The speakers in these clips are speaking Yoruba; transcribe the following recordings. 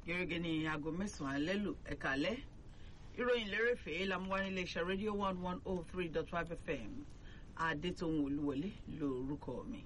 gẹ́gẹ́ ní aago mẹ́sàn-án alẹ́ lù ẹ̀ka alẹ́ ìròyìn lérèfé lamuwa nílé iṣẹ́ rédíò one one oh three dot five fm adétòun olúwọlé lórúkọ mi.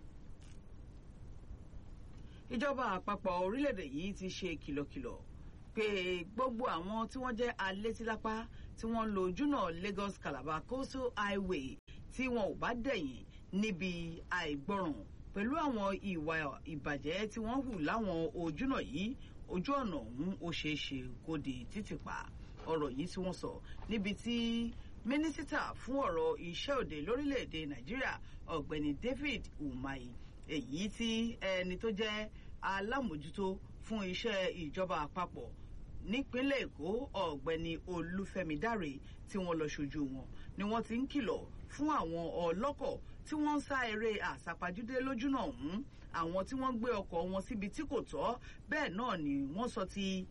ìjọba àpapọ̀ orílẹ̀-èdè yìí ti ṣe kìlọ̀kìlọ̀ pé gbogbo àwọn tí wọ́n jẹ́ alétílápá tí wọ́n ń lo ojúnà Lagos Calabar coastal highway tí wọn ò bá dẹ̀yìn níbi àìgbọràn pẹ̀lú àwọn ìwà ìbàjẹ́ tí wọ́n hù láwọn ojúnà yìí ojú ọ̀nà ọ̀hún ó ṣeé ṣe kó di títìpa ọ̀rọ̀ yìí tí wọ́n sọ níbi tí mínísítà fún ọ̀rọ̀ iṣẹ́ òde lórílẹ̀‐èdè nàìjíríà ọ̀gbẹ́ni David Umahi èyí tí ẹni tó jẹ́ alámòjútó fún iṣẹ́ ìjọba àpapọ̀ nípínlẹ̀ èkó ọ̀gbẹ́ni olúfẹ́mi dáre tí wọ́n lọ ṣojú wọn ni wọ́n ti ń kìlọ̀ fún àwọn ọlọ́kọ̀ tí wọ́n ń sá eré àsápajúdé lójúnà ọ̀hún àwọn tí wọ́n gbé ọkọ̀ wọn síbi tí kò tọ́ bẹ́ẹ̀ náà ni wọ́n sọ ti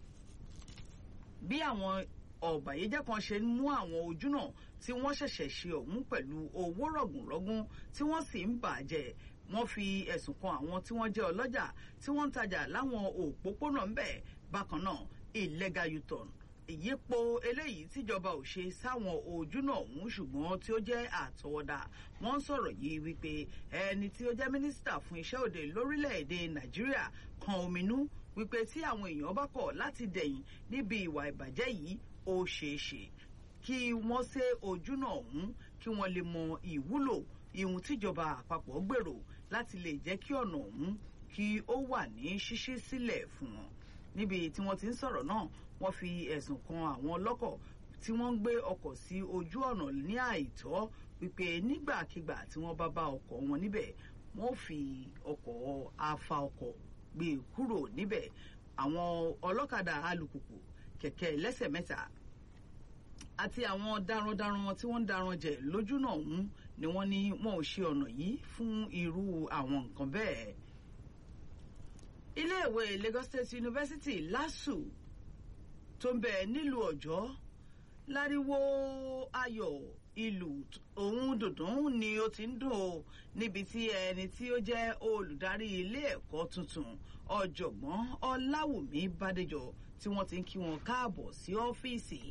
bí àwọn ọ̀bàyéjẹ́ kan ṣe ń mú àwọn ojúnà tí wọ́n ṣẹ̀ṣẹ̀ ṣe ọ̀hún pẹ̀lú owó rọ̀gùnrọ̀gùn tí wọ́n sì ń bàjẹ́ wọ́n fi ẹ̀sùn kan àwọn tí wọ́n jẹ́ ọlọ́jà tí wọ́n ń tajà láwọn òpópónà ń bẹ̀ bákan náà illegal u-turn ìyípo eléyìí tíjọba ò ṣe sáwọn ojúnà ọ̀hún ṣùgbọ́n tí ó jẹ́ àtọwọ́dá wọ́n ń sọ̀rọ̀ yìí wípé ẹni tí ó jẹ́ mínísítà fún iṣẹ́ òde lórílẹ̀‐èdè nàìjíríà kan ominú wípé tí àwọn èèyàn bá kọ̀ láti dẹ̀yìn níbi ìwà ìbàjẹ́ yìí ó ṣeé ṣe kí wọ́n ṣe ojúnà ọ̀hún kí wọ́n lè mọ ìwúlò ìhun tíjọba àpapọ̀ gbèrò láti lè jẹ́ kí ọ̀nà ọ̀hún kí ó wà ní ṣíṣí sílẹ̀ fún wọn níbi tí wọ́n ti ń sọ̀rọ̀ náà wọ́n fi ẹ̀sùn kan àwọn ọlọ́kọ̀ tí wọ́n ń gbé ọkọ̀ sí ojú ọ̀nà ní àìtọ́ wípé nígbàkigbà tí wọ́n bá bá ọkọ̀ wọn níbẹ̀ wọ́n fi ọkọ̀ afa ọkọ̀ gbé kúrò níbẹ̀ àwọn ọlọ́kadà alùpùpù kẹ̀kẹ́ ẹlẹ́sẹ̀ mẹ́ta àti àwọn darandaran tí wọ́n ń daran jẹ lójúnà ọ̀hún ni wọ́n ní wọn ò ṣe ọ̀nà yìí fún irú àwọn nǹkan bẹ́ẹ̀. iléèwé Lagos State University LASU tó ń bẹ nílùú Ọ̀jọ́ láriwo ayọ̀ ìlú òun dùndún ni ó ti ń dùn ó níbi tí ẹni tí ó jẹ́ olùdarí ilé ẹ̀kọ́ tuntun ọ̀jọ̀gbọ́n Ọláwùmí Bádéjọ tí wọ́n ti ń kí wọn káàbọ̀ sí ọ́fíìsì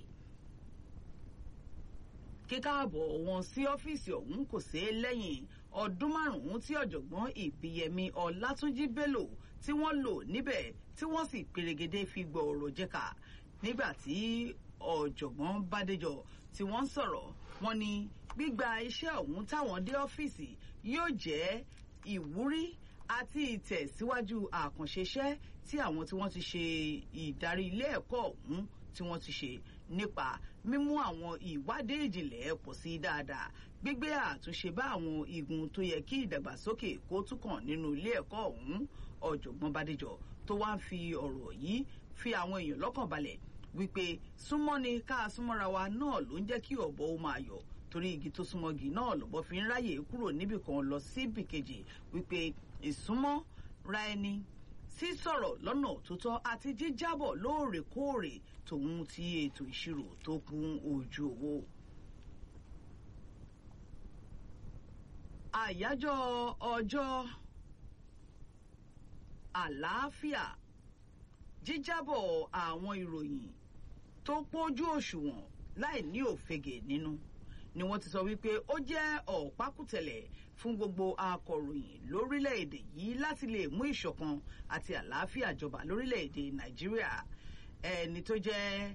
kíkáàbọ̀ wọn sí ọ́fíìsì ọ̀hún kò sí lẹ́yìn ọdún márùn-ún tí ọ̀jọ̀gbọ́n ìbíyẹmí ọlátúnjí bello tí wọ́n lò níbẹ̀ tí wọ́n sì pèrègede fi gbọ́ ọ̀rọ̀ jẹ́ka nígbà tí ọ̀jọ̀gbọ́n bádéjọ tí wọ́n ń sọ̀rọ̀ wọ́n ní gbígba iṣẹ́ ọ̀hún táwọn dé ọ́fíìsì yóò jẹ́ ìwúrí àti ìtẹ̀síwájú àkànṣe iṣẹ́ tí àwọn tí wọ́n ti ṣe ìdarí ilé ẹ̀kọ́ ọ̀hún tí wọ́n ti ṣe nípa mímú àwọn ìwádìí ìjìnlẹ̀ pọ̀ sí dáadáa gbígbé àtúnṣe bá àwọn igun tó yẹ kí ìdàgbàsókè kó túkàn nínú ilé ẹ̀kọ́ ọ̀hún ọ̀jọ̀gbọ́n Bádéjọ tó wá ń fi ọ̀rọ̀ yìí fi àwọn èèyàn lọ́kàn balẹ̀ wípé súnmọ́ni ká súnmọ́ra wa náà ló ń jẹ́ kí ọ̀bọ ó máa yọ̀ torí igi tó súnmọ́gi náà lọ́bọ fi ń ráyè kúrò níbì kan lọ síbì kejì wípé ìsúnmọ́ ra ẹni sísọ̀rọ̀ lọ́nà tó tọ́ àti jíjábọ̀ lóòrèkóòrè tòun ti ètò ìṣirò tó kún ojú owó. àyájọ́ ọjọ́ àlàáfíà jíjábọ̀ àwọn ìròyìn tó pójú òṣùwọ̀n láì ní òfegè nínú ni wọ́n ti sọ wípé ó jẹ́ ọ̀pákùtẹ̀lẹ̀ fún gbogbo akọ̀ròyìn lórílẹ̀‐èdè yìí láti lè mú ìṣọ̀kan àti àlàáfíà jọba lórílẹ̀‐èdè nàìjíríà ẹni tó jẹ́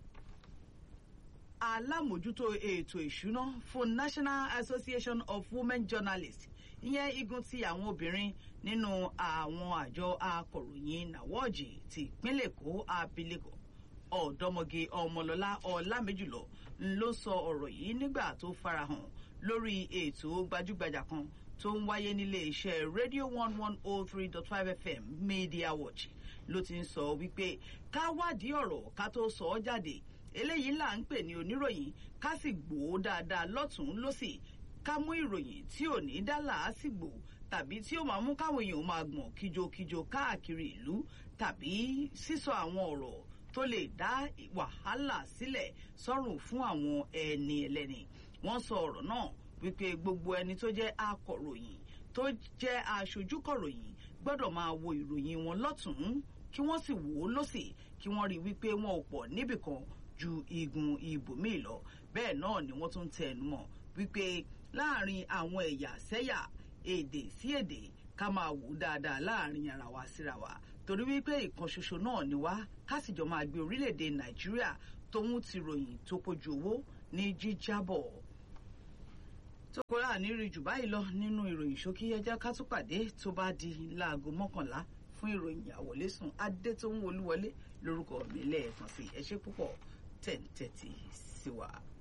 alámòjútó ètò ìṣúná fún National Association of Women Journalists ìyẹn igun ti àwọn obìnrin nínú àwọn àjọ akọ̀ròyìn nàwọ́ọ̀jì ti ìpínlẹ̀ èkó abilékọ ọ̀dọ́mọge ọmọlọ́lá ọlámẹ́jùlọ ló sọ ọ̀rọ̀ yìí nígbà tó farahàn lórí ètò gbajúgbajà kan tó ń wáyé nílé iṣẹ́ radio one one oh three dot five fm media watch ló ti ń sọ wípé ká wádìí ọ̀rọ̀ ká tó sọ ọ́ jáde eléyìí là ń pè ní oníròyìn ká sì gbòó dáadáa lọ́tún lọ́sì ká mú ìròyìn tí ò ní dá làásìgbò tàbí tí ó máa mú káwọn èèyàn máa gbọ̀n kíjokíjo káàkiri ìlú tàbí sísọ àwọn ọ̀rọ̀ tó lè dá wàhálà sílẹ̀ sọ́rùn fún àwọn ẹni ẹlẹ́ni wọ́n sọ ọ̀rọ̀ náà wípé gbogbo ẹni tó jẹ́ akọ̀ròyìn tó jẹ́ aṣojúkọ̀ròyìn gbọ́dọ̀ máa wo ìròyìn wọn lọ́tún kí wọ́n sì wò ó lọ́sì kí wọ́n rí wípé wọn ò pọ̀ níbìkan ju igun ibòmíì lọ bẹ́ẹ̀ náà ni wọ́n tún tẹnu mọ́ wípé láàrin àwọn ẹ̀yà sẹ́yà èdè sí èdè ká máa wò ó dáadáa láàrin ara wa síra wa torí wípé ìkan ṣoṣo náà ni wá ká sì jọ máa gbé orílẹ̀-èdè nàìjíríà tóun ti ròyìn tó kojú owó ní jíjábọ̀ tó kóra nírí jù báyìí lọ nínú ìròyìn ṣókí ẹjẹ ká tún pàdé tó bá di láago mọ́kànlá fún ìròyìn àwọlésùn adétóhùn olúwọlé lórúkọ mi lẹ́ẹ̀kan sí ẹ ṣé púpọ̀ tẹ̀ ń tẹ̀tì sí wa.